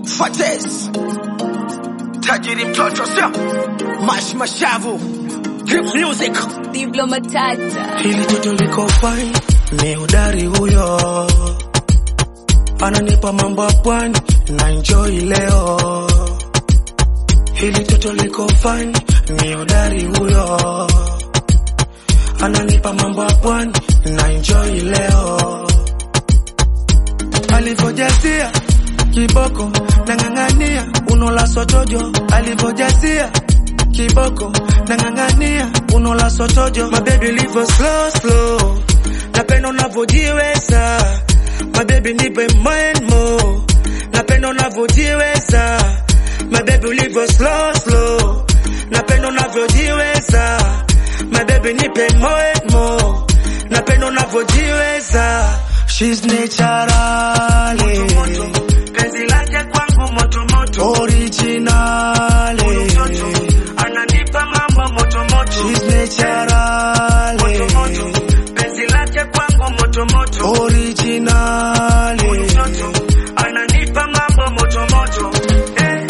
Fatez tajiri mtoto sio mash mashavu Grip music Diblo matata Hili toto liko fine, ni udari huyo, ananipa mambo ya pwani na enjoy leo. Hili toto liko fine, ni udari huyo, ananipa mambo ya pwani na enjoy leo. Alivyojazia kiboko nang'ang'ania, unola sotojo alivyojazia kiboko nang'ang'ania, unola sotojo mabebi livo slow slow, napenda unavyojiweza mabebi, nipe mind more, napenda unavyojiweza mabebi, ulivyo slow slow, napenda unavyojiweza mabebi, nipe mind more, napenda unavyojiweza She's naturally penzi lake kwangu moto moto originally ananipa mambo moto moto She's naturally penzi lake kwangu moto moto originally ananipa mambo moto moto eh.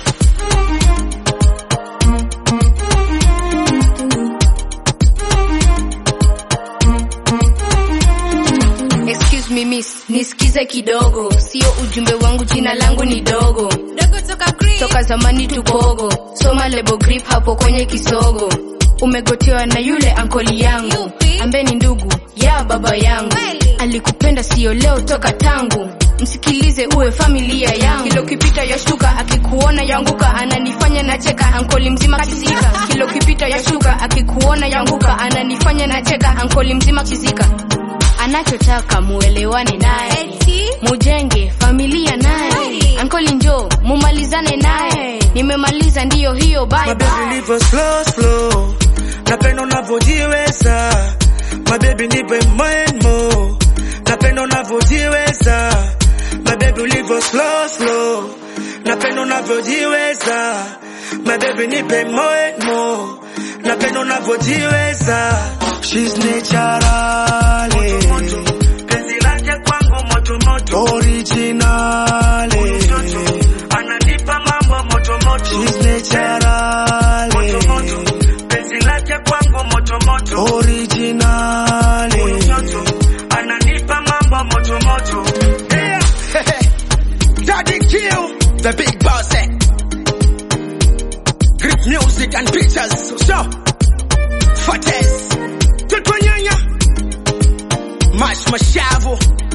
Excuse me miss, nisikize kidogo, sio ujumbe wangu, jina langu ni dogo dogo toka green. Toka zamani tukogo, soma lebo grip hapo kwenye kisogo. Umegotewa na yule ankoli yangu ambaye ni ndugu ya baba yangu, alikupenda sio leo, toka tangu msikilize uwe familia yangu. Kilo kipita yashuka, akikuona yanguka, ananifanya nacheka, ankoli mzima kizika. Kilo kipita yashuka, akikuona yanguka, ananifanya nacheka, ankoli mzima kizika anachotaka muelewane naye, mujenge familia naye, ankoli njo mumalizane naye. Nimemaliza ndiyo hiyo, bye Mabebi bye. livo slow slow, napenda unavyojiweza. Mabebi nipe mind more, napenda unavyojiweza. Mabebi ulivyo slow slow, napenda unavyojiweza. Mabebi nipe mind more, napenda unavyojiweza. She's naturally penzi lake kwangu moto moto originally ananipa mambo moto moto She's naturally penzi lake kwangu moto moto originally ananipa mambo moto moto yeah. Daddy Q the big boss eh. Grip music and pictures so Fatez Tutwanyanya Mash mashavu